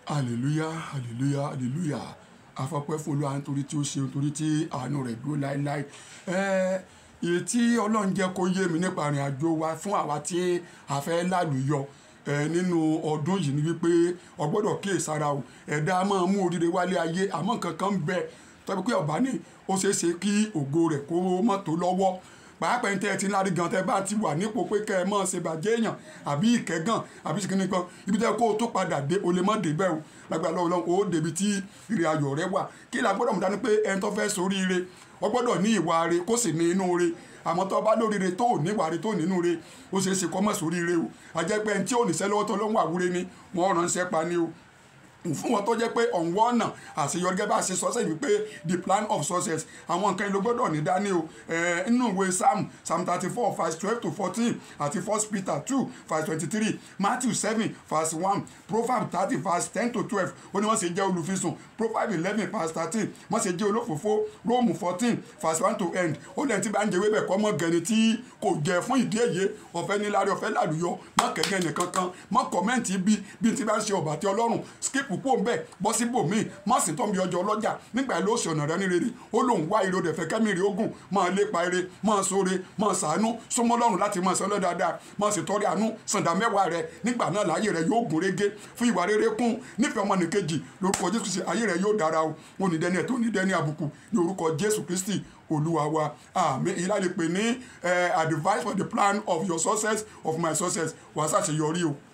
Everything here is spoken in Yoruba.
hallelujah hallelujah hallelujah afọpẹ́ fún olúwa nítorí tí ó ṣe nítorí tí àánú rẹ̀ dúró láéláé ẹẹ èyí tí ọlọ́run jẹ́ kó yé mi nípa ìrìn àjò wa fún àwa tí a fẹ́ lálùyọ ẹ nínú ọdún yìí ni wípé o gbọ́dọ̀ kíyèsára o ẹ̀dá máa mú oríire wálé ayé àmọ́ nǹkan kan ń bẹ tọ́bi pé ọ̀bá ní ó ṣeé ṣe kí ògo rẹ̀ kó mọ́ tó lọ́wọ́ pàápàá ẹni tẹ́ ẹ ti lárí gan tẹ́ bá ti wà nípò pé kẹ́ ẹ mọ̀ ṣe bàjẹ́ èèyàn àbí ìkẹ́gàn àbí ṣìkìnnì kan ibi tẹ́ kó o tó padà dé o lè mọ̀ débẹ̀ o lágbàá lọ́wọ́ lọ́wọ́ o débi tí ìrìn ayọ̀ rẹ wà kí la gbọ́dọ̀ mú dání pé ẹni tó fẹ́ soríire o gbọ́dọ̀ ní ìwà re kó sì ní inú re àmọ́ tó bá lóríire tó ò níwà re tó nínú re ó ṣeé ṣe kó mọ̀ soríire o àjẹpẹ́ ẹni tí ò níṣẹ́ lọ́wọ́ tó lọ́wọ́ àwúre ni wọ́n ránṣẹ́ pa ni o fún wọn tó jẹ́ pé ọ̀nwọ́ ọ̀nà àṣeyọrí gẹ́gẹ́ bá ṣe sọ sẹ́yìn wípé the plan of success àwọn nǹkan ìlú gbọ́dọ̀ ní dání o nínú ìwé psalm psalm thirty four verse twelve to fourteen àti first peter two verse twenty three matthew seven verse one proverbs thirty verse ten to twelve ó ní wọ́n ṣe jẹ́ olùfisùn proverbs eleven verse thirteen wọ́n ṣe jẹ́ olófòfó rome fourteen verse one to end ó lẹ́yìn tí bá ń jẹ wébẹ̀ kọ́ mọ́ gẹ̀ẹ́ni tí kò jẹ fún ìdí èyí ọ̀fẹ́ níláre ọ̀fẹ́ làlùyọ mọ́ kẹ̀kẹ́ nìkan kan mọ́ kọ́mẹ́ǹtì bí bí ti bá ń ṣe ọ̀bà tí ọlọ́run skip púpọ̀ ń bẹ̀ bọ́ síbò míì má sì tọ́ mi ọjọ́ ọlọ́jà nígbà ló ṣe ọ̀nà rẹ ní rere ó lóun wá ire òdẹ̀fẹ́ kẹ́mìrì ogun máa lépa ire máa sóore máa sàánú súnmọ́ lọ́run láti máa sọ lọ́dáadáa máa sì tọ́rí àánú sàǹdà mẹ́wàá rẹ nígbà náà láyé rẹ yóò gún régé fún ìwà rere kún nífẹ̀ẹ́ ọmọnìkejì lórúkọ jésù kristi ayé rẹ yóò dára o wọn ní dẹni ẹ̀ tó ní dẹni àbùkù ní orúkọ jésù kristi olúwa wa àmín èyí láti pè ní advice for the plan of your success of my success wàá ṣàṣeyọrí o.